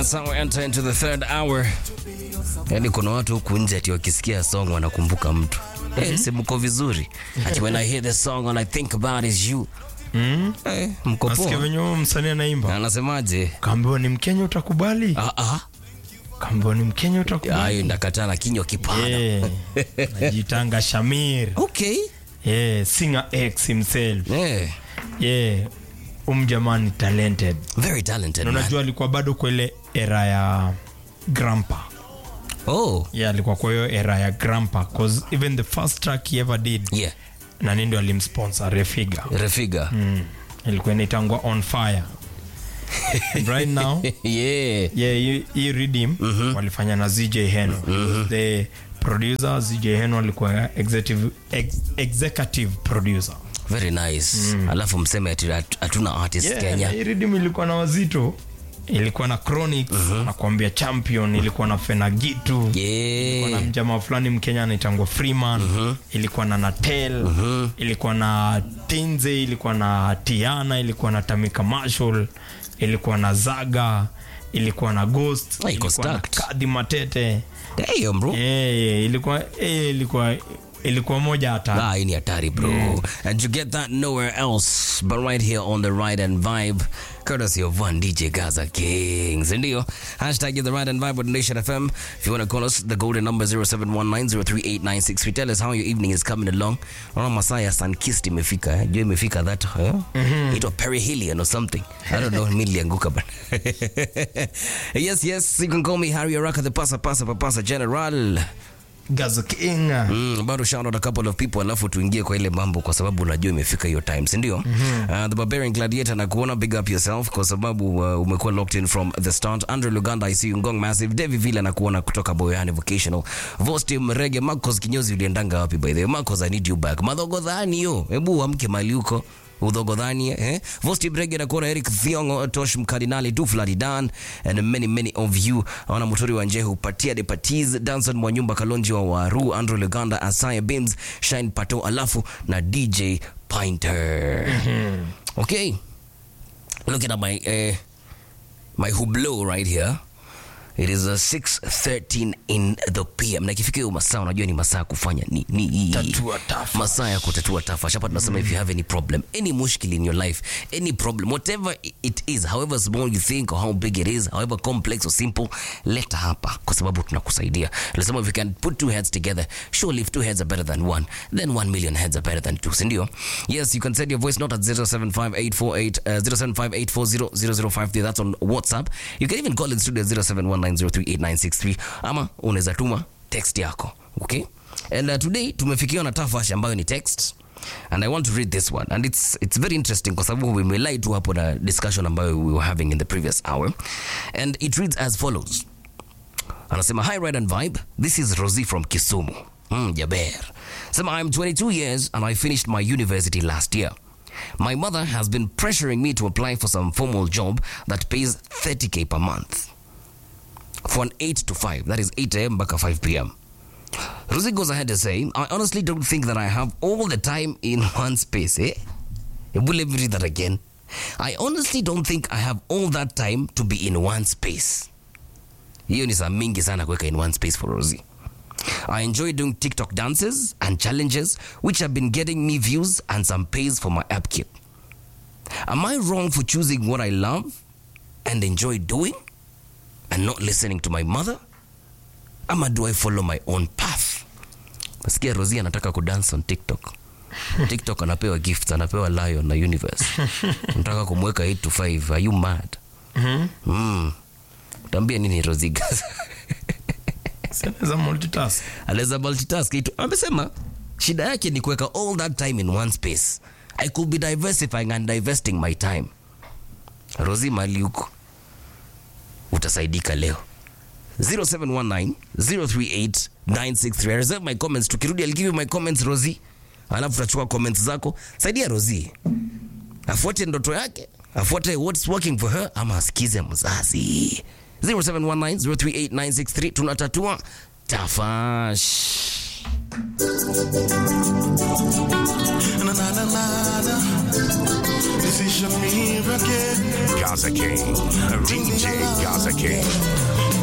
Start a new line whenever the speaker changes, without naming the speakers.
That's how we enter into the third hour. Yaani kuna watu huku nje ati wakisikia song wanakumbuka mtu. Eh, si mko vizuri. Ati when I hear the song all I think about is you.
Mm.
Eh, mko
Nasikia
poa.
venye huyo msanii anaimba.
Anasemaje?
Kaambiwa ni Mkenya utakubali?
Ah ah.
Kaambiwa ni Mkenya utakubali?
Hayo ndakataa na kinywa kipana.
Yeah. Najitanga Shamir.
Okay.
Yeah, singer X himself.
Eh,
Yeah. Umjamani talented.
very talented
Na
man.
unajua alikuwa bado kwa ile era ya Grandpa.
Oh,
Yeah, alikuwa kwa hiyo era ya Grandpa cause even the first track he ever did
yeah.
nani ndo alimsponsor Refiga.
Refiga.
Mm. Ilikuwa inaitangwa on fire. right now
yeah.
yeah, hii- hii Redeem walifanya na ZJ Heno the producer ZJ Heno alikuwa executive, ex, executive producer
Very nice. Alafu mseme ati hat- hatuna artist
yeah,
Kenya.
na hii Redeem ilikuwa na wazito ilikuwa na Chronics nakwambia champion ilikuwa na Fenagitu ilikuwa na
Yeah.
mjamaa fulani mkenya anaitangwa freeman ilikuwa na natel ilikuwa na tinze ilikuwa na tiana ilikuwa na tamika marshall ilikuwa na zaga ilikuwa na ghost
Ah, iko
ilikuwa na
stacked.
kadi matete
Damn, bro.
yeah, yeah, ilikuwa eh, ilikuwa ilikuwa moja hata
Ah, hii ni hatari bro. And you get that nowhere else but right here on the Ride and Vibe, courtesy of one DJ Gaza Kings. Ndio. Hashtag the Ride and Vibe with Nation FM. If you want to call us, the golden number 0719038963. Tell us how your evening is coming along. Naona masaa ya Sunkist imefika. Eh? Jua imefika that. Eh? Ito perihelion or something. I don't know. Mimi nilianguka bana. yes, yes. You can call me Harry Araka, the pasa pasa papasa general.
gaza king
Mm, bado shout out a couple of people alafu tuingie kwa ile mambo kwa sababu unajua imefika hiyo time si ndio uh, the barbarian gladiator na kuona big up yourself kwa sababu uh, umekuwa locked in from the start Andrew Luganda I see you Ngong Massive Devi Villa na kuona kutoka Boyani Vocational Vosti Mrege Marcos Kinyozi uliendanga wapi by the way Marcos I need you back madhogodhani yo hebu amke mali huko udhogodhani eh? vosti brege nakuona eric thiongo tosh mkardinali dufladi dan and many many of you aona muturi wa njehu patia de patis danson mwanyumba kalonji wa waru andrew leganda asaya bims shine pato alafu na dj pinter okay looking at my uh, my hublo right here it is uh, 6:13 in the pm na ikifika hiyo masaa unajua ni masaa ya kufanya ni, ni
Tatua tafa.
masaa ya kutatua tafa shapa tunasema if you have any problem any mushkil in your life any problem whatever it is however small you think or how big it is however complex or simple leta hapa kwa sababu tunakusaidia tunasema if you can put two heads together surely if two heads are better than one then one million heads are better than two sindio yes you can send your voice note at 075848 uh, 0758400053 that's on whatsapp you can even call in studio 0719038963 ama unaweza tuma text yako okay and uh, today tumefikiwa na tafash ambayo ni text and i want to read this one and it's, it's very interesting kwa sababu vimelai tu hapo na discussion ambayo we were having in the previous hour and it reads as follows anasema hi ride and vibe this is rosie from kisumu mm, jaber sema i'm 22 years and i finished my university last year my mother has been pressuring me to apply for some formal job that pays 30k per month for an 8 to 5 that is 8 am mpaka 5 pm Rosie goes ahead to say, I honestly don't think that I have all the time in one space. Eh? Will let me read that again. I honestly don't think I have all that time to be in one space. Hiyo ni saa mingi sana kuweka in one space for Rosie. I enjoy doing TikTok dances and challenges which have been getting me views and some pays for my upkeep. Am I wrong for choosing what I love and enjoy doing and not listening to my mother? ama do i follow my own path nasikia rosi anataka kudance on tiktok tiktok anapewa gifts anapewa lion na universe nataka kumweka 8 to 5 are you mad
Mhm.
mm. utaambia nini rosigas
Sinaweza multitask
anaweza multitask itu amesema shida yake ni kuweka all that time in one space i could be diversifying and divesting my time rosi mali huko utasaidika leo 0719038963 I reserve my comments tukirudi I'll give you my comments rosi alafu tutachukua comments zako saidia rosi afuate ndoto yake afuate what's working for her ama asikize mzazi 0719038963 tunatatua tafash
Na, na, na, na, na. This is Shamir again.
Gaza King, DJ Gaza King.
King.